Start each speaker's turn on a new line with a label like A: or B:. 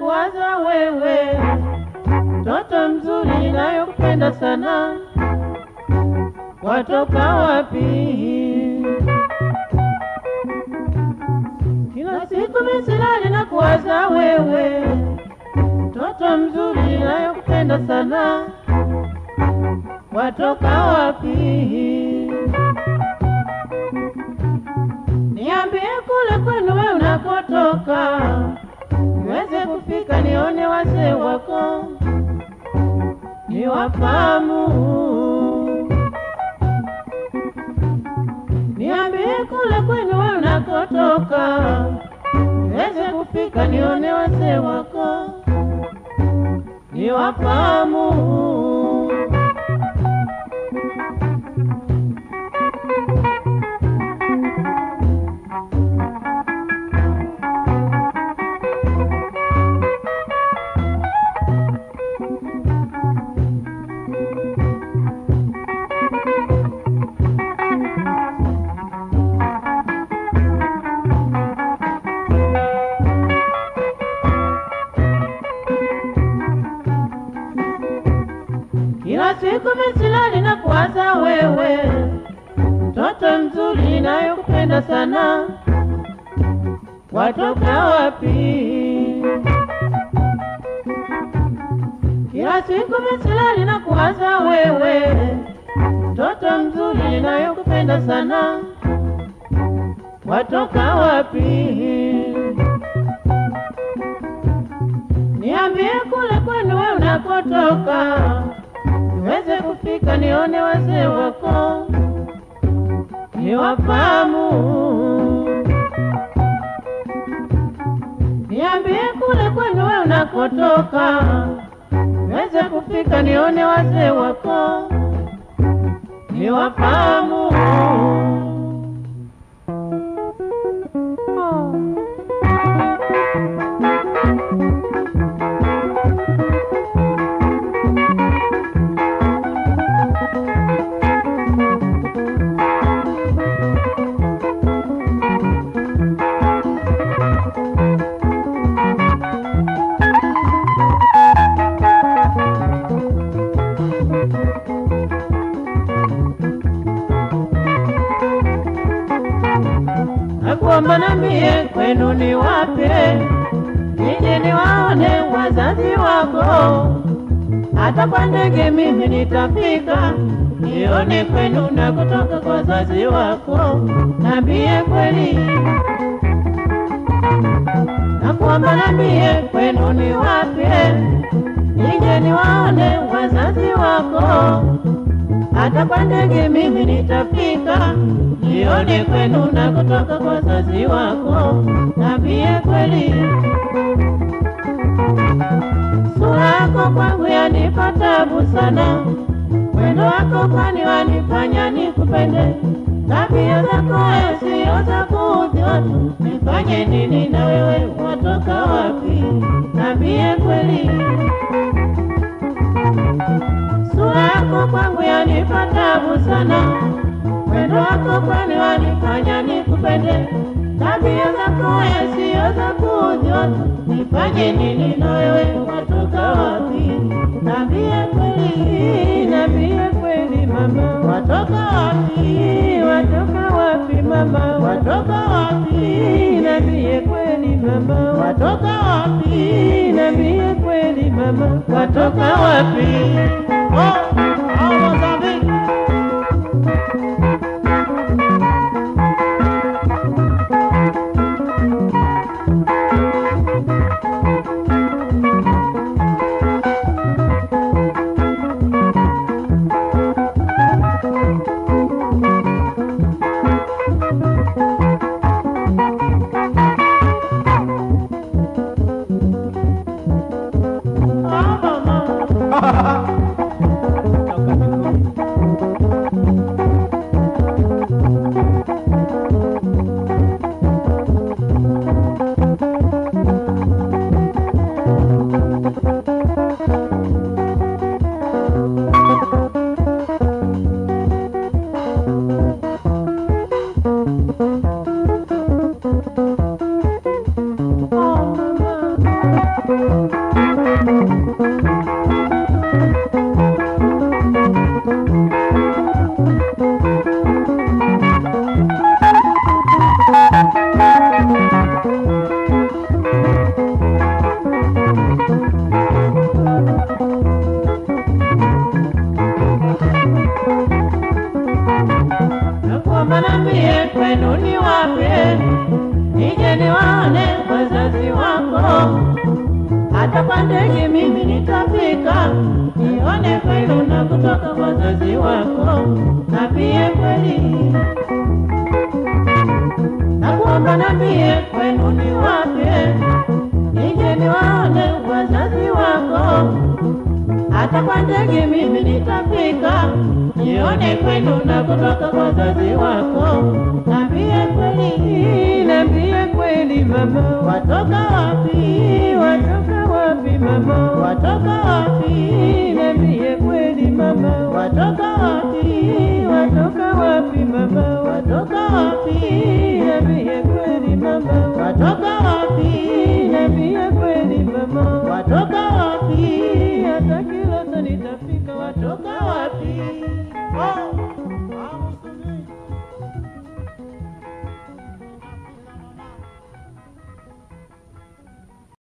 A: kuwaza wewe, mtoto mzuri nayokupenda sana, watoka wapi? Kila siku misilali na kuwaza wewe, mtoto mzuri nayokupenda sana, watoka wapi? Niambie kule kwenu wewe unakotoka, niweze kufika nione wazee wako, niwafahamu. Niambie kule kwenu wewe unakotoka, niweze kufika nione wazee wako, niwafahamu. Kila siku misilani na kuwaza wewe, mtoto mzuri nayokupenda sana, watoka wapi? Kila siku misilani na kuwaza wewe, mtoto mzuri nayokupenda sana, watoka wapi? Niambie kule kwenu wewe unakotoka, niweze kufika nione wazee wako, niwafahamu. Niambie kule kwenu wewe unakotoka, niweze kufika nione wazee wako, niwafahamu. Oh. nakuomba nambie kwenu ni wapi, nije niwaone wazazi wako. Hata kwa ndege mimi nitafika, nione kwenu na kutoka kwa wazazi wako. Nambie kweli, nakuomba nambie kwenu ni wapi, nije niwaone wazazi wako hata kwa ndege mimi nitafika, nione kwenu na kutoka kwa wazazi wako. Nambie kweli, sura yako kwangu yanipa tabu sana, mwendo wako kwani wanifanya nikupende, tabia zako sio za kuudhi watu. Nifanye nini na wewe, watoka wapi? Nambie kweli sura yako kwangu yanipa tabu sana, mwendo wako kwani wanifanya nikupende, tabia zako sio za kuudhi watu. Nifanye nini na wewe, watoka wapi? Nambie kweli, nambie kweli mama, watoka wapi? Watoka wapi mama, watoka wapi? Nambie kweli mama, watoka wapi? Nambie kweli mama, watoka wapi? Oh, oh, Mozambique. Oh, mama. nakuomba nambie kwenu ni wapi, nije niwaone wazazi wako. Hata kwa ndege mimi nitafika, nione kwenu na kutoka wazazi wako, nambie kweli. Nakuomba nambie kwenu ni wapi, nije niwaone wazazi wako hata kwa ndege mimi nitafika, nione kwenu na kutoka kwa wazazi wako. Nambie kweli, nambie kweli mama, watoka wapi? Watoka wapi mama? Watoka wapi? Nambie kweli mama, watoka wapi? Watoka wapi mama? Watoka wapi?